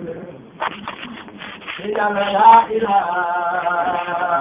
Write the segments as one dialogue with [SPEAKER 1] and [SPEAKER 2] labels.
[SPEAKER 1] yàlla laa ilaaha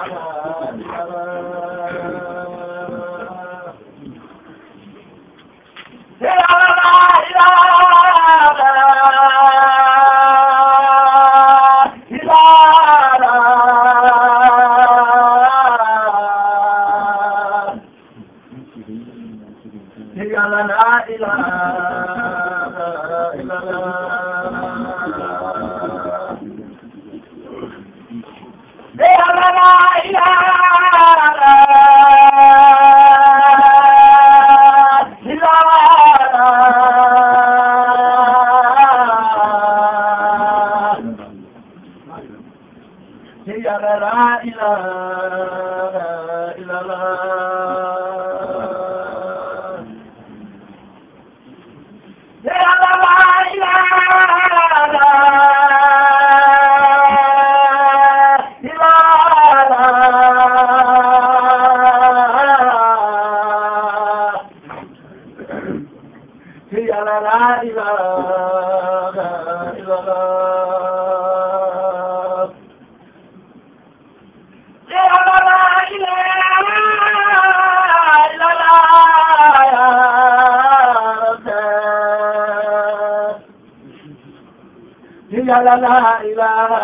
[SPEAKER 1] yàlla la ilaha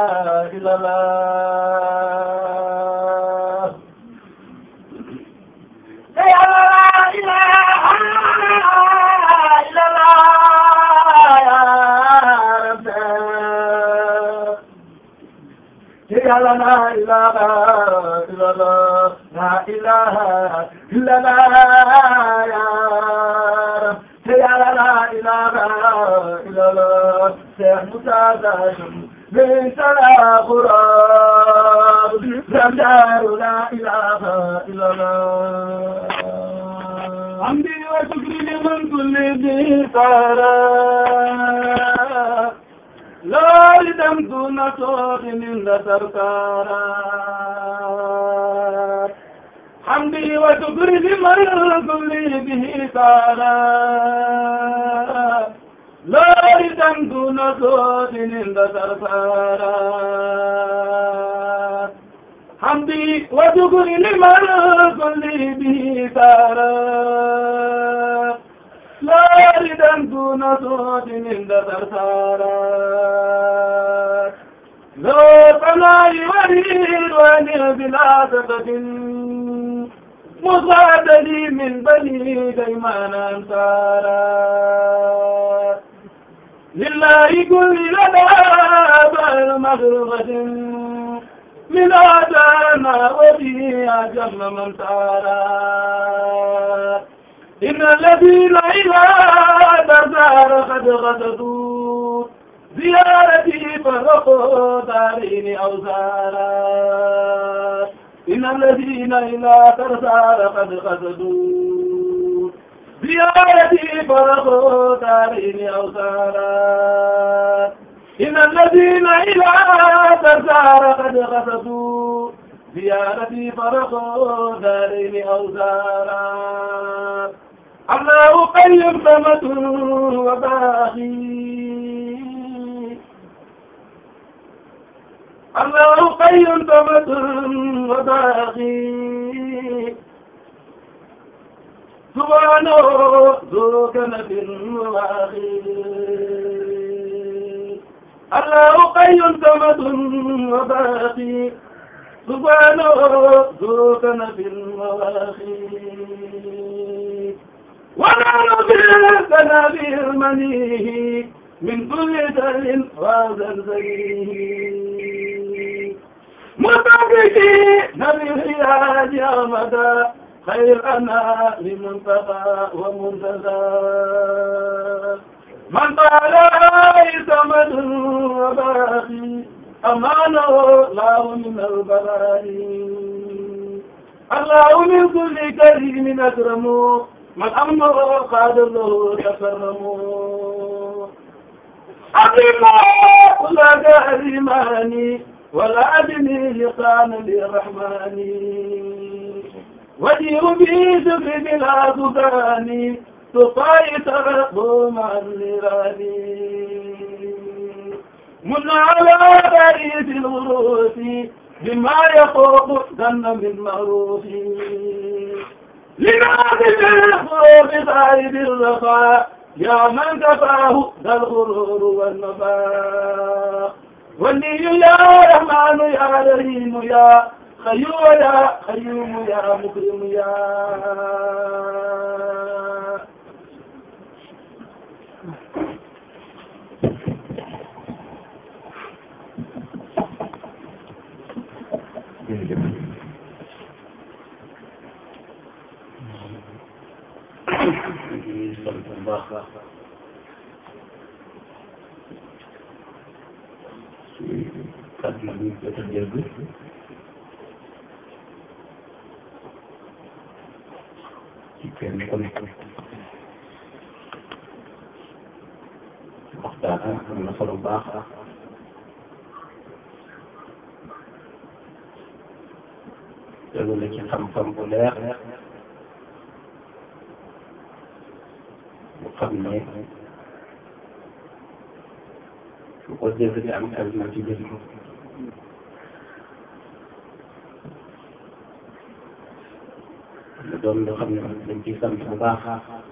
[SPEAKER 1] illallah yàlla la ilaha illallah ya rabbi yàlla la ilaha illallah la ilaha illallah ya rabbi yàlla la ilaha illallah Cheikh Moussa Dajum min sala qurab Zamdaru la ilaha illallah Hamdi wa shukri liman kulli bi sara لا لدم دون صوت من سركارا حمدي وشكري لمن كل به سارا لا لدم دون صوت من سركارا حمدي وشكري لمن كل به سارا لا ردا دون صوت عند ثرثارات لو طلع وريد وان بلا سبب مصاد لي من بني ديمان انصارات لله كل لنا بل مغربة من آدانا وفي أجل من سارات إن الذين إلى دردار قد غددوا زيارتي فرقوا دارين أو زارات إن الذين إلى دردار قد غددوا زيارتي فرقوا دارين أو زارات إن الذين إلى دردار قد غددوا زيارتي فرقوا دارين أو زارات الله قيم ثمة وباقي الله قيم ثمة وباقي سبحانه ذو كنف واخي الله قيم ثمة وباقي سبحانه ذو كنف واخي ونحن بالسنا بالمنيه من كل دل وزلزله متفقي نبي الحياة يا مدى خير أنا لمنتقى ومنتزى من قال ليس مد وباقي أمانه الله من البلاء الله من كل كريم أكرمه من أمر قادر له تكرموا أقيموا كل كريماني ولا أدني لقان للرحمن وجيء به شكر بلا سكاني تطاي ترقوا مع النيران من على بريد الغروس بما يفوق ظن من معروف لنادي الخروف صاحب الرخاء يا من كفاه ذا الغرور والنفاق ولي يا رحمن يا رحيم يا خيوم يا خيوم يا مكرم يا
[SPEAKER 2] kàddu yi ñu jot a dégg ci kenn ku nekk waxtaan am na solo bu baax tegu la ci xam-xam bu leer bu xam ne su ko dégg di am xel na ci jëriñ mu doon loo xam ne dañ ciy sant bu baax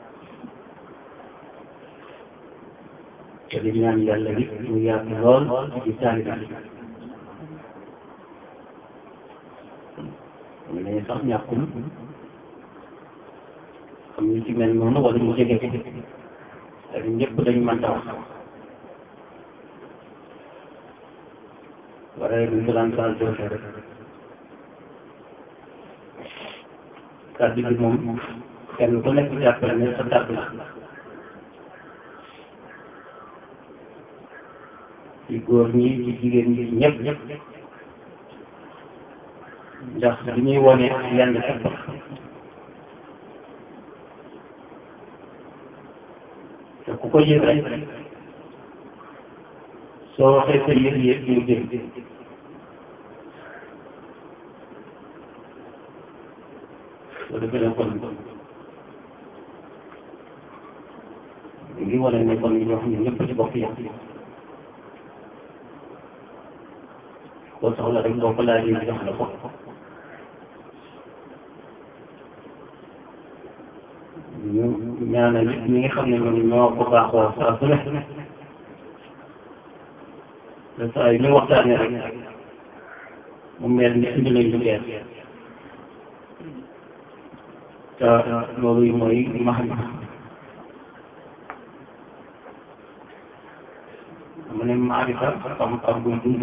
[SPEAKER 2] te di ñaan yàlla bi mu yaatu lool ci taalibe bi mu ne sax ñàkkul xam ñu ci mel noonu wala ñu jege te ñëpp dañ mën a wax waaye duñ ko daan faral di waxee rek kàddu gi moom kenn ku nekk jàppale ne sa kàddu la ci góor ñi ci jigéen ñi ñëpp ñëpp ndax li ñuy wone yenn képp te ku ko yëg rek soo waxee sa yëg-yëg ñu dégg soo defee ne kon ngi wane ne kon ñoo xam ne ñëpp ci bokk yam boo soxla rek boo ko laajee jox la ko ñu ñaanal nit ñi nga xam ne ñoom ñoo ko baaxoo saa su ne te saa yu ñu waxtaanee rek mu mel ni indi nañ lu bees te loolu yi mooy max mu ne maarifa xam-xam buy dund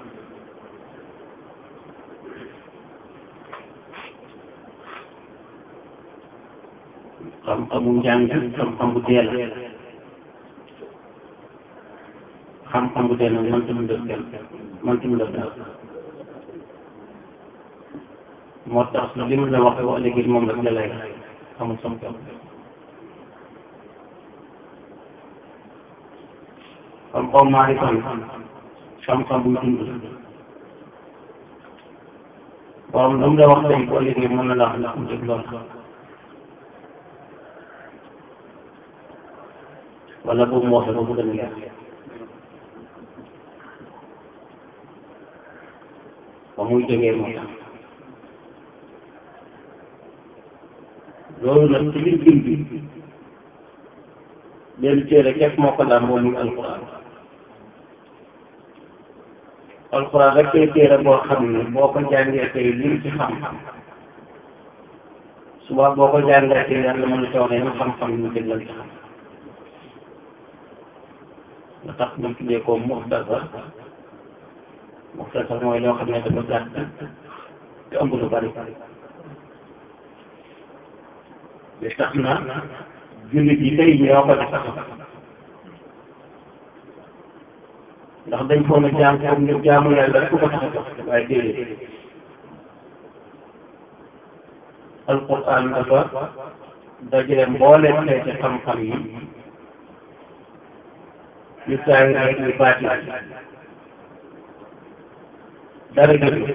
[SPEAKER 2] xam-xamu njàng xam-xam bu teel xam-xam bu teel nag mënta mu def kenn mënta mu def dara moo tax li mu la wax wax léegi moom rek la lay amul sam kam xam-xam maarifa xam-xam buy dund borom lu mu la wax tey boo léegi mën na la wax ndax mu def loolu wala boobu moo xam ne bu gën a leer ba muy jógee moo tax loolu nag ci biir biir bi benn téere képp moo ko daan moom muy alquran alquran rek koy téere boo xam ne boo ko jàngee tey lim ci xam suba boo ko jàngee tey yàlla mën na coono yenn xam-xam ñu jëlal ci xam nga tax ñu tuddee ko muxtasar muxtasar mooy loo xam ne dafa gàtt te ëmb lu bari bi tax na jullit yi tey ñoo ko di sax ndax dañ foog a jaam comme ñu jaamu yàlla rek ku ko tax a jox waaye déedéet alquran dafa dajale mbooleem xeeti xam-xam yi yu saay rek yu baati dara dëgg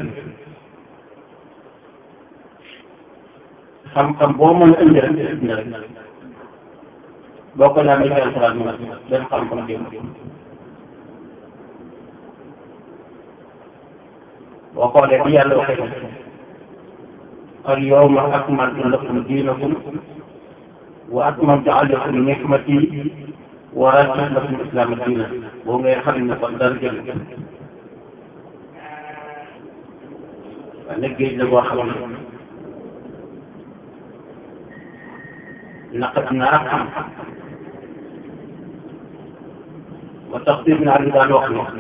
[SPEAKER 2] xam-xam boo mën a indi rek indi rek boo ko laamee ci alxuraan mu benn xam-xam jëm boo xoolee bi yàlla waxee al yawma akmaltu lakum diinakum wa atmamtu alaykum ni'mati wa raditu lakum islaama diina boo ngay xam ne kon dara jël waaye nag géej la boo xam ne naqat naa xam ba tax biir naa li daan wax ne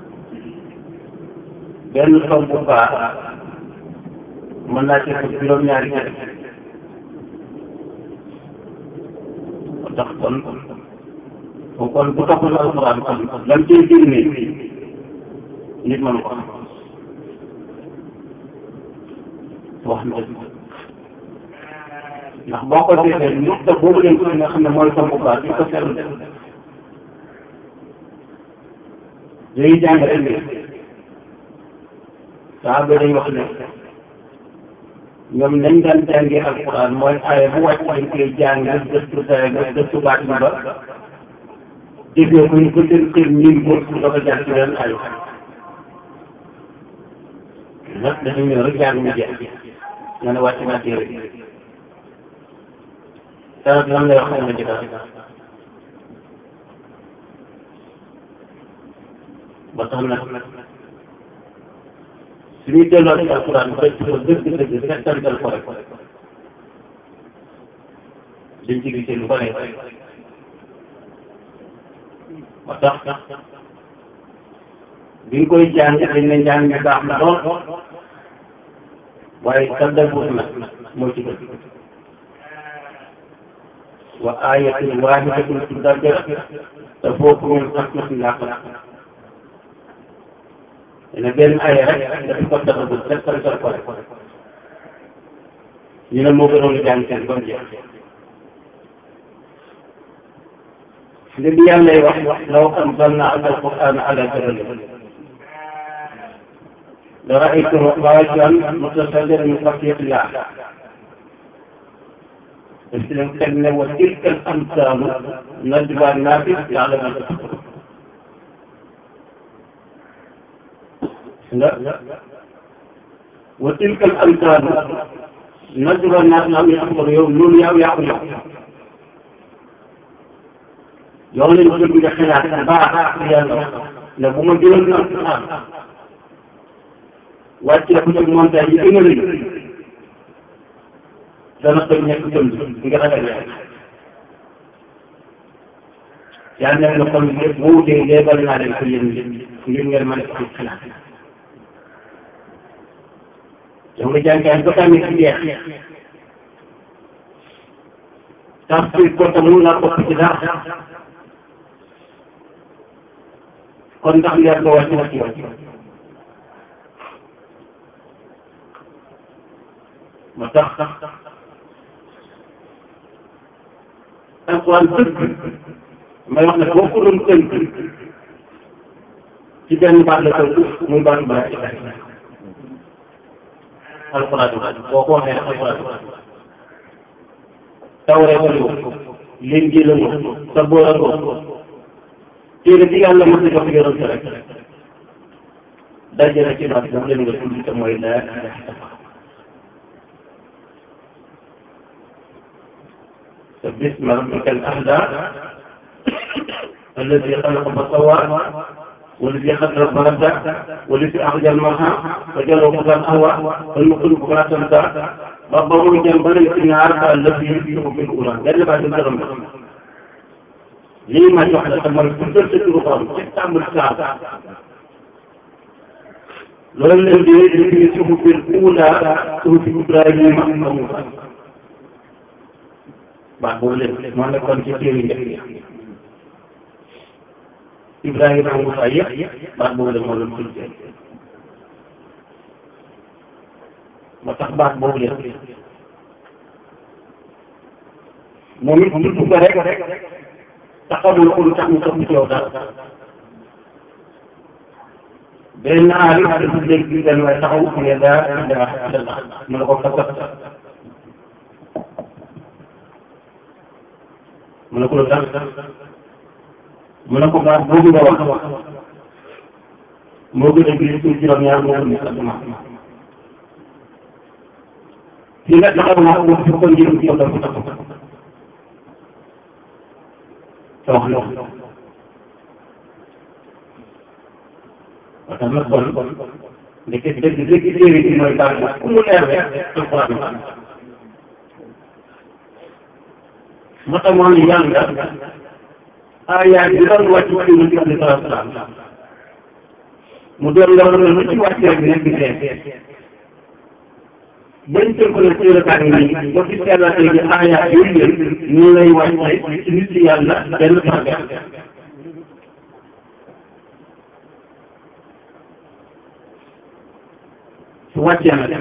[SPEAKER 2] benn tomb bu baax mën naa ci ko juróom-ñaari kër ba tax kon bu kon bu toppul alxuraan kon lan cay génne nit mënu ko wax na ndax boo ko seetee nuqta boobu leen ko nga xam ne mooy tomb bu baax di ko seetlu léegi jàng rek ne saa ba day wax ne ñoom nañ daan jàngee alquran mooy aaya bu wàcc dañ koy jàng gëstu saa nga gëstu baat bi ba déggee ko ñu ko seen xër ñun ko su doog a jàng ci leen ayu nag dañu ñëw rek jàng mu jeex nga ne wàcc naa téere dara lan lay wax na ci dara ba tax na suñuy delloo ci alquran ba ko dëgg-dëgg settantal ko rek dañ ci gisee lu bare ba tax bi nga koy jàng dañ ne njàng mi baax na lool waaye tadabbur na moo ci gën wa ayatin wahidatun tudabbiru te foofu ñun xasmatin laa ko dina benn aaya rek dafa ko tadabbur settantal ko rek ñu ne moo gënoon jàng seen ba mu jeex li bi yàlla lay wax law anzalna al-qur'ana ala jabalin la ra'aytahu xaashi'an mutasaddi'an min khashyatillah daf ci leen teg ne wa tilka al-amthaalu nadribuhaa linnaasi la'allahum yatafakkaruun nga wa tilka al-amthaalu nadribuhaa linnaasi la'allahum yatafakkaruun yow loolu yow yaa ko yow yow lañ bëgg nga xalaat baax yàlla ne bu ma jëloon na alquran wàccee ko ci montagne yi gën a rëy dana koy nekk jëm nga ragal yàlla yàlla ne na kon lépp bu wutee léebal naa leen ko yéen ngir ngeen mën a am xalaat yow nga jàngaay ba tamit ci jeex tafsir ko te mun naa topp ci dara kon ndax leer ba wàcc na ci yow ma tax alquran dëgg may wax ne boo ko doon tënk ci benn baat la tënk muy baatu baat ci bari alquran boo ko waxee alquran tawree ko ko leen ji la ko sa boor a ko téere bi yàlla mos a jox yonent rek daje na ci baat boobu leen nga tudd te mooy laa ilaha illallah سبح اسم ربك الأعلى الذي خلق فسوى والذي خلق فهدى والذي أخرج المرعى وجعله غثاء أهوى والمخلوق فلا تنسى ربه جنبنا النار الذي يمسك في الأولى قال بعد الزغم lii ma jox la mooy tuddal sa turu borom ci tàmbul saa loolu leen di indi suufu biir uula suufu Ibrahima ak Muusa baax boobu leen moo nekkoon ci téere njëkk yi Ibrahima ak Muusa yëpp baax boobu leen moo doon tudd moo tax baax boobu leen moom it tudd ko rek taxawul ko lu tax mu topp ci yow dara benn aar yi dafa dégg bi benn waaye taxaw mu ne daa daa daa mu ne ko fasat mu ne ko lu tax mu ne ko baax boobu nga wax moo gën a gis suuf juróom-ñaar moo gën a asamaan fi nga taxaw naa wax fi ko njëriñ ci yow dafa taxaw te wax la parce que nag kon ndeke dëgg dëgg téere bi mooy daal ku mu leer rek alquran la moo tax moo ne yàlla aayaat bi doon wàcc ci yonent bi alayhi salaatu salaam mu doon loo xam ne lu ci wàcc rek nekk tee bañ tënk la téere baa ngi nii ba fi seetlatee bi aayaat yooyu yëpp ñu lay wàcce ci nit yàlla benn par benn su wàccee nag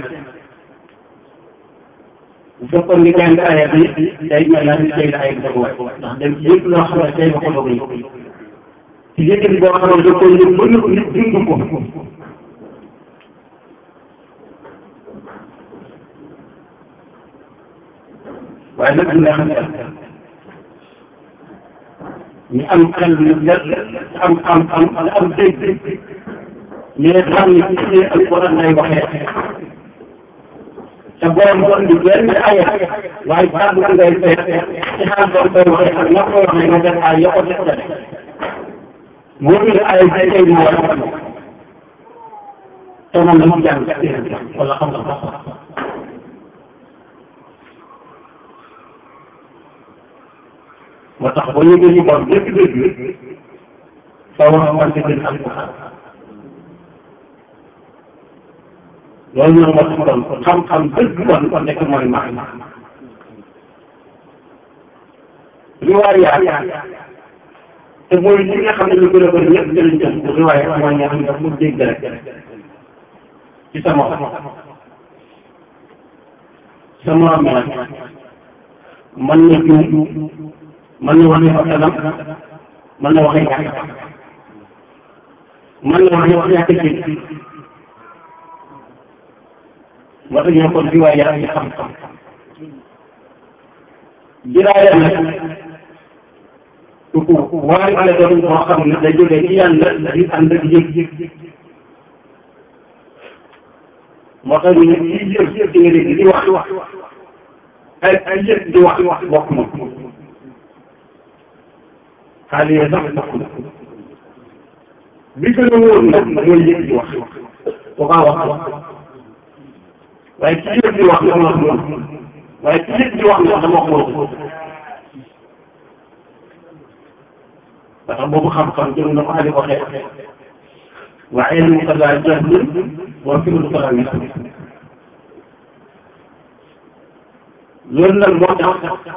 [SPEAKER 2] bu fekkoon ni jàng aaya bi day mel na ni tey la ay doog wàcc ndax dem ci yëpp loo xam ne tey la ko doog yi ci yëkkati boo xam ne da ko yëg ba nit nit dund ko waaye nag dina xam ñu am xel ñu am am am am dégg mais xam ni ci ci alquran lay waxee te borom doon di benn aya waaye kàddu gi ngay seet ci xaal doon koy waxee ak ñoo koy waxee nga def ay yoo ko def la def moo gën a ay bay tey moo war a te moom dama jàng wala xam nga moo tax ba ñu gën ñu bon dëgg dëgg sa wax wante gën alquran loolu nag moo tax kon xam-xam dëgg kon kon nekk mooy max riwaayaat te mooy li nga xam ne lu gën a bëri ñëpp jëliñ jëm riwaayaat mooy nga xam ne daf mu dégg rek ci sama sama mel mën na juum mën na waxee fasalam mën na waxee ñàkk mën na waxee wax ñàkk ci moo tax ñoo kon riwaaya yi xam-xam jiraaya nag ku waaye ale doon boo xam ne day jógee ci yàlla di ànd ak yëg moo tax ñu ne kii yëg ci nga dégg di wax ay ay yëg di wax bokk na xaalis yi sax bokk na bi gën a wóor nag mooy yëg di wax bu kaa wax wax waaye ci yëg di wax dama wax loolu waaye ci yëg di wax nag dama wax loolu parce que boobu xam-xam jëm na ko Ali waxee wa ilmuka laa jahlun wa fi'luka laa misl loolu nag moo tax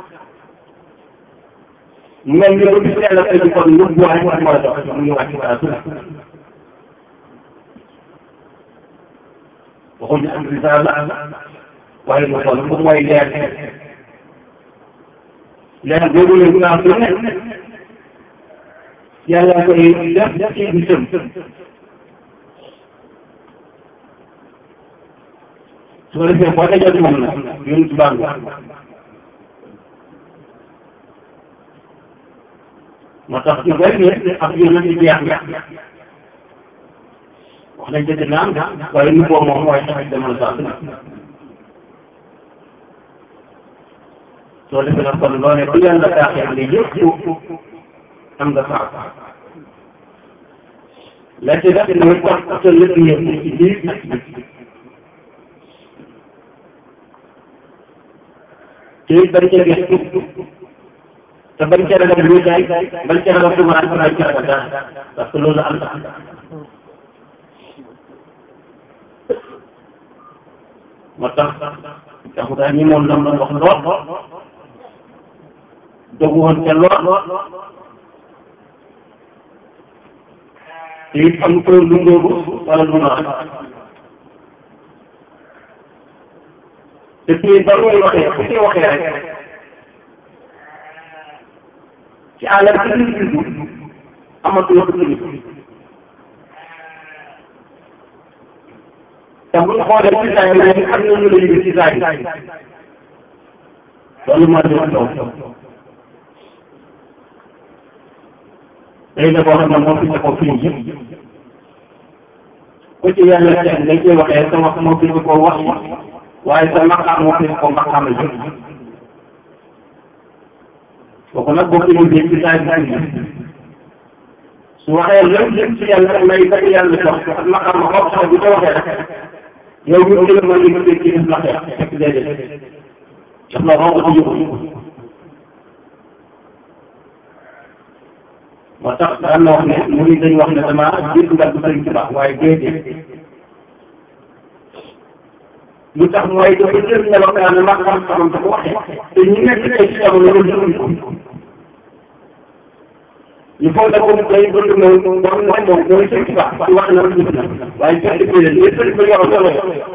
[SPEAKER 2] mel ni bu gis yàlla tey kon ñëpp waaye war moo dox mu ngi wàcc saa su waxuñu am risaala waaye mu xool moom mooy leer leer boobu la ñu naan lu ne yàlla koy def ci gisam su ko defee boo dajee moom nag ñun tubaab bi moo tax ñu bëri ne ak yéen a ngi jeex wax nañ dëgg naam waaye nu boobu moom mooy tax demal saa su ne soo defee nag kon loo ne bu yàlla taaxee ne yëpp am nga saa la ci def mooy tax sa lépp yëpp ci biir ak biti te it bañ cee gëstu te bañ cee ragal lu jaay bañ cee ragal tumaraan bañ cee ragal dara parce que loolu am na moo tax taxutaa ñi moom lam doon wax lool dogu woon ca lool te it am ko lu ngóobu wala lu noor te fii ba muy waxee fu ci waxee rek ci àll bi ñu dund amatul wax dëgg te bu ñu xoolee ci saa yi rek am na ñu la yëg ci saa yi loolu moo di wax taw tey la boo xam ne moo fi ko fii yëpp ku ci yàlla teg dañ koy waxee sama moo fi ko wax waaye sa maqaam moo fi ko maqaam la jëm kooku nag boo ko yëgee ci saa bi su waxee lépp lépp ci yàlla may kat yàlla jox ak maqaam ma bopp sax bu ko waxee rek yow ñu jël ma li nga dégg ci def la xeex fekk déedéet daf la wax ko jóg moo tax daan na wax ne mu ngi dañ wax ne dama jiitu nga du sëriñ Tuubaa waaye déedéet lu tax mooy dafa jël melokaan ma xam-xamam da ko waxee te ñu nekk tey ci jamono loolu jëluñ ko il faut que comme day bëgg na moom moom moom mooy sëriñ Tuubaa ci wax na la gis na waaye fekk bi leen li sëriñ ba yoroon solo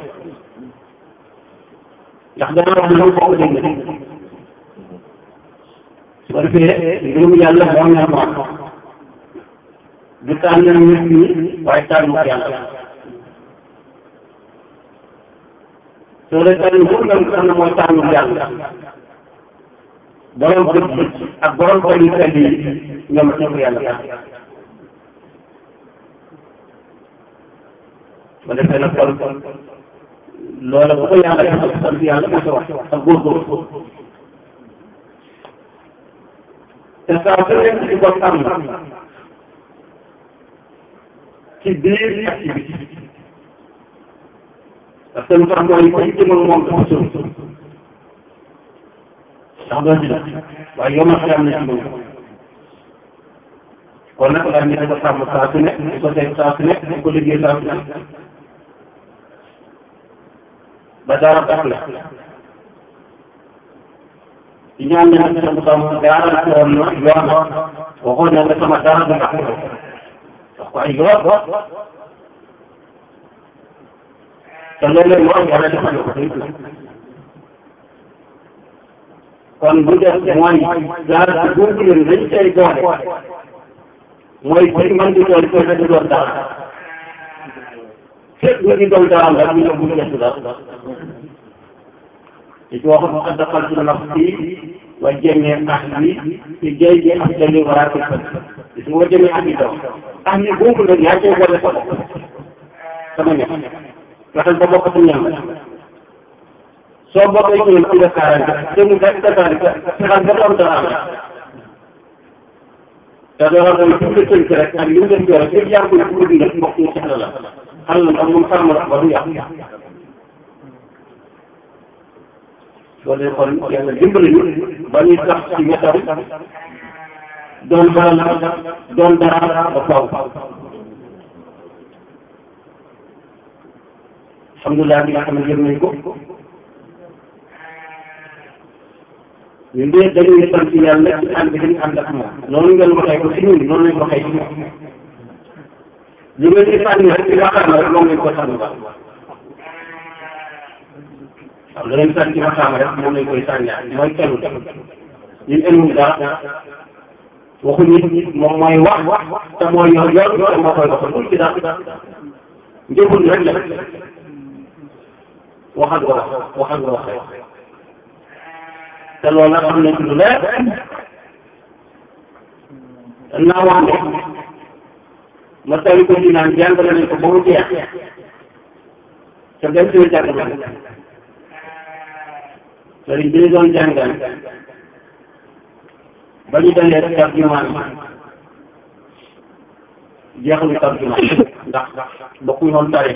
[SPEAKER 2] ndax dana wax ne loolu bokk dégg na su ko defee mbirum yàlla moo neex moom du tànn nit ñi waaye tànn yàlla soo dee tànn bu nga xam ne mooy tànn yàlla borom bët ak borom xol yu sell yi ñoom ñoo ko yàlla tànn ba defee nag kon loola bu ko yàlla defal sant yàlla moo sa wax ak góorgóorlu te saa su nekk di ko tànn ci biir ak ci biti parce que lu tax mooy ci jëmal moom dafa sori ndax doo ci def waaye yow ma xam na ci moom kon nag daal ñu dafa sàmm saa su nekk di ko teg saa su nekk di ko liggéey saa su nekk ba dara tax la ci ñaan ne nag sama sama gaaral woon na yoon waxoon na ne sama dara du tax wax ko ay yoon te loolu moo yàlla defal ko day kon bu def mooy gaar ci boobu leen dañ cay boole mooy ci man di doon ko di doon dara fépp ñu di doon dara rek ñu bu ñu dara ci waxoon qad daxaltu nafsi wa jamii ahli fi jaybi afdali waraati gis nga wa jamii ahli daw ahli boobu nag yaa cay boole sa bopp sama ñax fexeel ba bokk ci ñam soo bokkee ci ñoom ci nga kaarante te mu def détaillé fexeel ba doon dara am te dara mooy fi mu la tënk rek ak li mu def yore fépp yaa ngi koy bëgg nga mbokk ñu soxla la xam na ndax moom sàmm la ba du yàq loolu kon yàlla dimbali ñu ba ñuy tax ci wetam doon dara doon dara ba faw alhamdulilah bi nga xam ne yëg nañ ko ñun de dañuy sant yàlla ci ànd bi ñu ànd ak moom noonu ngeen waxee ko si ñun noonu lañ ko waxee ci moom li nga ci sànni rek ci waxtaan rek moom lañ ko sànni ba waaw la leen sànni ci waxtaan rek moom lañ koy sànni mooy kenn ñun ëllëg dara waxuñu moom mooy wax te mooy yor yor te moo koy doxal ci dara njëbul rek la waxal nga wax waxal nga wax rek te loolu nag xam nañ ci lu leer naa wax ne ma tari ko ci naan jàngale nañ ko ba mu jeex te dem si jàng na sëriñ bi ñu doon jàngal ba ñu dalee tarjumaan jeexalu tarjumaan ndax bokkuñu woon tari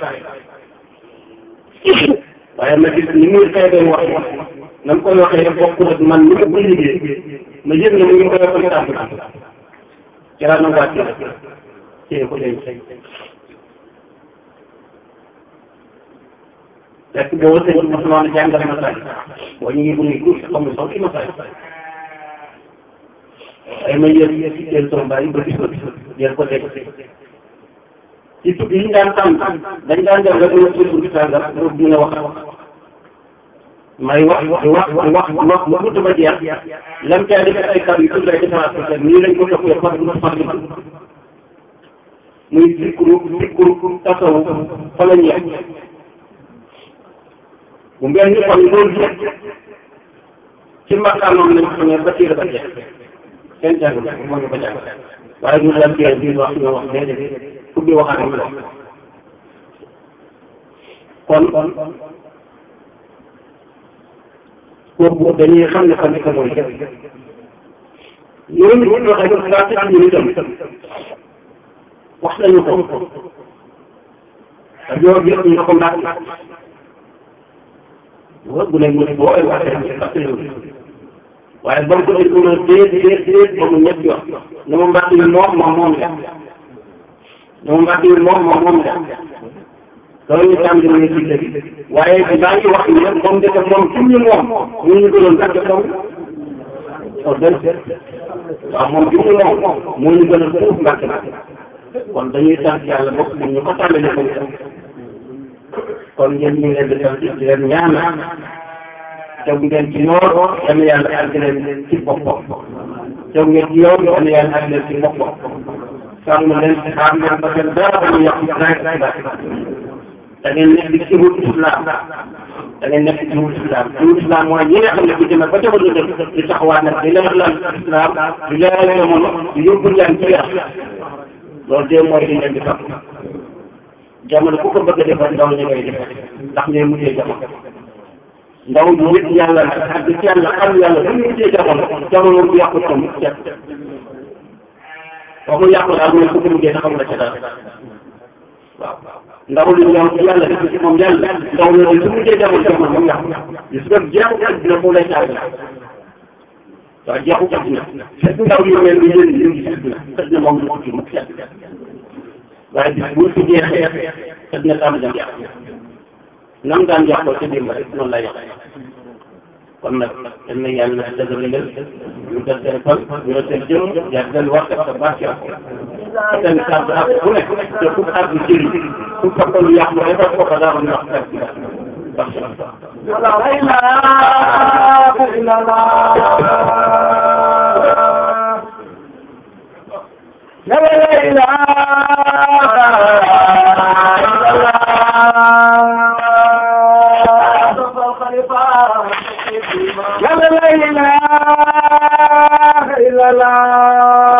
[SPEAKER 2] waaye ma gis ni muy xeebee wax na mu koy waxee bokkul ak man ni ma koy liggéey ma yëg ne mu ngi koy waxee tarjumaan ci laa na wàcc téye ko denc fekk boobu sëñ bi mos noonu jàngale ma say boo ñu ngi bu ngi tuuti xamul sax ki ma say ay ma yéen jël sama bàyyi ba gis ko jël ko teg ci tukki yi ñu daan tànn dañ daan def rek ñu tudd ci sàngam pour dina wax may wax wax wax wax wax ba gudd ba jeex lam caa def ay kàddu yu tudd rek defaraat ko teg nii lañ ko toppee far du far muy zikru zikru tasawu fa la ñu yem bu ngeen ñu xam loolu yëpp ci maqaamam lañ ko ne ba tiir ba jeex kenn jàng moo ñu ko jàng waaye ñu daan téere bi wax ñu wax déedéet ubbi waxaat ñu la kon kooku dañuy xam ne xam ne que mooy def loolu ñu waxee ko daa tax ñu itam wax nañu ko ak yow bi ñu ko mbàkk waaw bu ne mu ne boo ay waxee ñu fàtte yow waaye ba mu ko déglu na déet déet déet ba mu ñetti wax ne ma mbàkk yi moom moom moom la ne ma mbàkk yi moom moom moom la loolu ñu tàmm dina ci dëgg waaye bi daa ngi wax ne moom de moom fi ñu moom mu ñu gënoon tàgg taw o den waaw moom fi ñu moom moo ñu gënoon foofu mbàkk na kon dañuy sant yàlla bokk ñu ñu ko tàmbalee ko kon ngeen ñu ngi leen di sant di leen ñaanal tegu ngeen ci yoon yal na yàlla àgg leen ci boppam tegu ngeen ci yoon yal na yàlla àgg leen ci boppam sàmm leen xaar leen ba seen dara ba ñu yàq dara da ngeen nekk ci wut islam da ngeen nekk ci wut islam ci wut islam mooy ñi nga xam ne bu demee ba jamono def di taxawaat nag di leeral islam di leeral jamono di yóbbu leen ci yàq loolu de mooy li ngeen di topp jamono ku ko bëgg a defar ndaw ñi ngay defar ndax ñooy mujjee jamono ndaw ñu nit yàlla nag ak ci yàlla xam yàlla bu ñu mujjee jamono jamono bu yàqu tam cet waxu yàqu daal mooy ku ko mujjee taxaw la ca dara waaw ndaw li ñoom ci yàlla def ci moom yàlla ndaw loolu su mujjee jamono jamono moom yàqu gis nga jeexu dina fu lay tàgg waaw jeexu kat na fekk ndaw yu mel ni yéen ñu ngi gis na xëj na moom du ko ci mu set waaye bis bu ci jeexee xëj na tam dem yàq nam daan yàqoo ca démb rek noonu lay yàq kon nag dañ na yàlla dëgëral leen ñu def seen fan ñu def seen jëm yaa seen wax ak barke seen kàddu ak bu nekk te ku kàddu jëriñ ku fàttalu yàq ma defar ko ko daal ndax kàddu barke
[SPEAKER 1] لا إله إلا الله لا إله إلا الله لا إله إلا الله